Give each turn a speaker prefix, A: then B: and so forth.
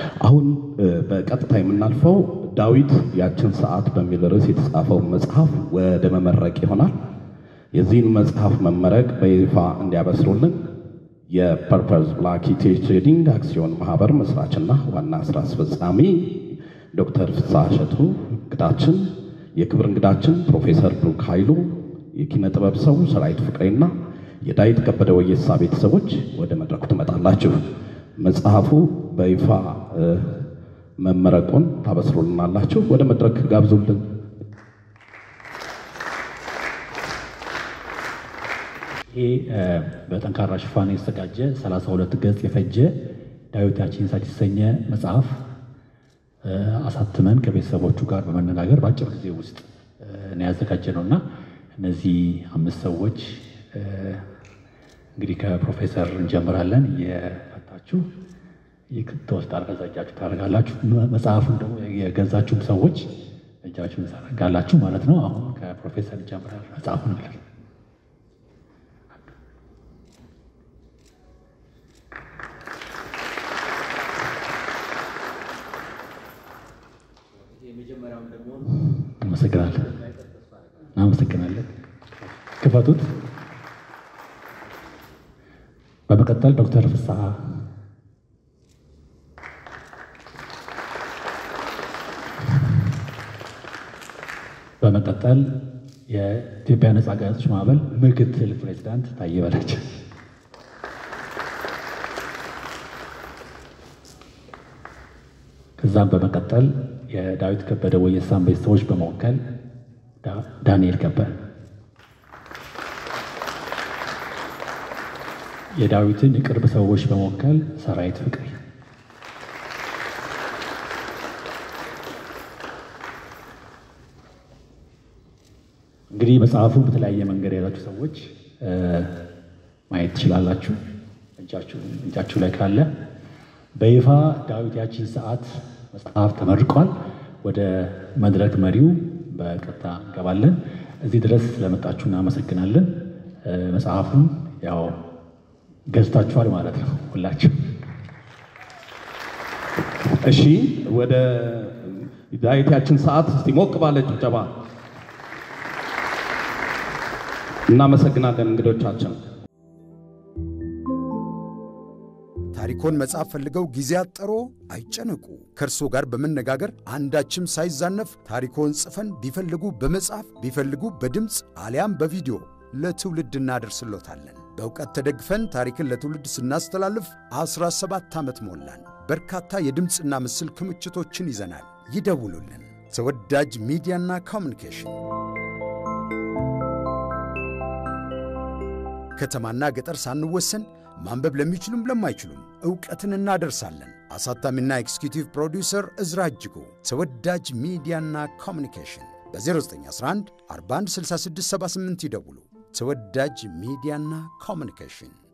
A: አሁን በቀጥታ የምናልፈው ዳዊት ያችን ሰዓት በሚል ርዕስ የተጻፈው መጽሐፍ ወደ መመረቅ ይሆናል። የዚህን መጽሐፍ መመረቅ በይፋ እንዲያበስሩልን የፐርፐዝ ብላክ ኢትዮ ትሬዲንግ አክሲዮን ማህበር መስራችና ዋና ስራ አስፈጻሚ ዶክተር ፍስሐ እሸቱ እንግዳችን፣ የክብር እንግዳችን ፕሮፌሰር ብሩክ ኃይሉ፣ የኪነ ጥበብ ሰው ሰራዊት ፍቅሬና የዳዊት ከበደ ወየሳ ቤተሰቦች ወደ መድረኩ ትመጣላችሁ። መጽሐፉ በይፋ መመረቁን ታበስሩልናላችሁ። ወደ መድረክ ጋብዙልን።
B: ይህ በጠንካራ ሽፋን የተዘጋጀ 32 ገጽ የፈጀ ዳዊት ያችን ሰዓት የተሰኘ መጽሐፍ አሳትመን ከቤተሰቦቹ ጋር በመነጋገር በአጭር ጊዜ ውስጥ ነው ያዘጋጀ ነው እና እነዚህ አምስት ሰዎች እንግዲህ ከፕሮፌሰር እንጀምራለን። የፈታችሁ ትወስድ አርገዛ እጃችሁ ታደርጋላችሁ። መጽሐፉን ደግሞ የገዛችሁም ሰዎች እጃችሁን ታደርጋላችሁ ማለት ነው። አሁን ከፕሮፌሰር እንጀምራለን። መጽሐፉን እንላለን። አመሰግናለን። አመሰግናለን። ክፈቱት። በመቀጠል ዶክተር ፍስሐ በመቀጠል የኢትዮጵያ ነጻ ጋዜጦች ማህበር ምክትል ፕሬዚዳንት ታዬ በላቸው ከዛም በመቀጠል የዳዊት ከበደ ወየሳን ቤተሰቦች በመወከል ዳንኤል ከበደ የዳዊትን የቅርብ ሰዎች በመወከል ሰራዊት ፍቅሬ እንግዲህ መጽሐፉን በተለያየ መንገድ የያዛችሁ ሰዎች ማየት ትችላላችሁ። እጃችሁ ላይ ካለ በይፋ ዳዊት ያቺን ሰዓት መጽሐፍ ተመርቋል። ወደ መድረክ መሪው በቀጥታ እንገባለን። እዚህ ድረስ ስለመጣችሁ እናመሰግናለን። መጽሐፉን ያው ገዝታችኋል ማለት ነው ሁላችሁ።
A: እሺ፣ ወደ ዳዊት ያችን ሰዓት እስቲ ሞቅ ባለ ጭብጨባ እናመሰግናለን እንግዶቻችን።
C: ታሪኮን መጽሐፍ ፈልገው ጊዜ አጠሮ አይጨነቁ። ከእርሶ ጋር በመነጋገር አንዳችም ሳይዛነፍ ታሪኮን ጽፈን ቢፈልጉ በመጽሐፍ ቢፈልጉ በድምፅ አሊያም በቪዲዮ ለትውልድ እናደርስሎታለን። በእውቀት ተደግፈን ታሪክን ለትውልድ ስናስተላልፍ 17 ዓመት ሞላን። በርካታ የድምፅና ምስል ክምችቶችን ይዘናል። ይደውሉልን። ተወዳጅ ሚዲያና ኮሚኒኬሽን ከተማና ገጠር ሳንወሰን ማንበብ ለሚችሉም ለማይችሉም ዕውቀትን እናደርሳለን። አሳታሚና ኤክስኪዩቲቭ ፕሮዲውሰር እዝራ እጅጉ። ተወዳጅ ሚዲያና ኮሚኒኬሽን በ0911 416678 ይደውሉ። ተወዳጅ ሚዲያና ኮሚኒኬሽን